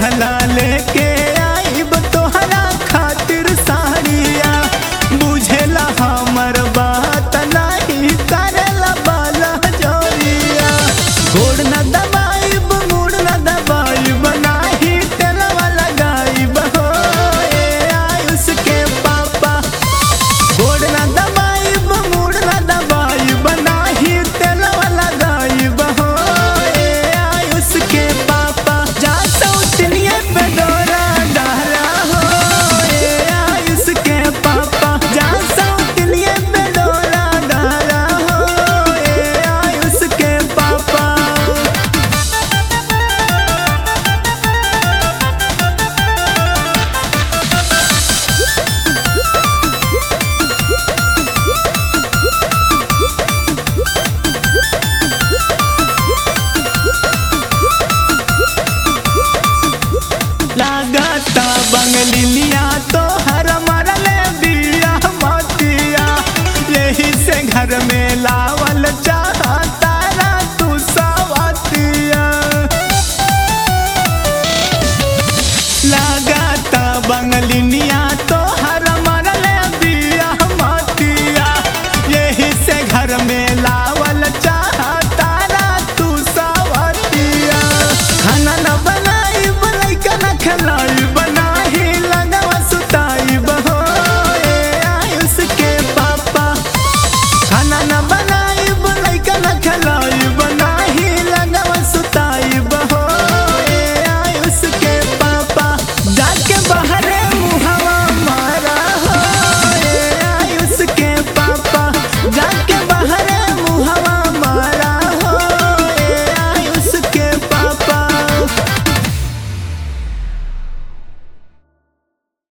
कहला लेके आइब तोहरा खातिर साड़िया बुझेला हमर बात नहीं करेला बाला जोरिया गोड़ न दबाइब मुड़ न दबाइब नाही तेलवा लगाइब हो ए आयुष के पापा गोड़ न दबाइब मुड़ न दबाइब नाही तेलवा लगाइब हो ए आयुष के पापा जा सौतनिए पे डोरा डाला हो ए आयुष के पापा जा सौतनिए पे डोरा डाला हो ए आयुष के पापा लागता बंगलिया तो हर मरले बिया मतिया यही से घर में लावल चाहता रा तू सवतिया लागता बंगलिया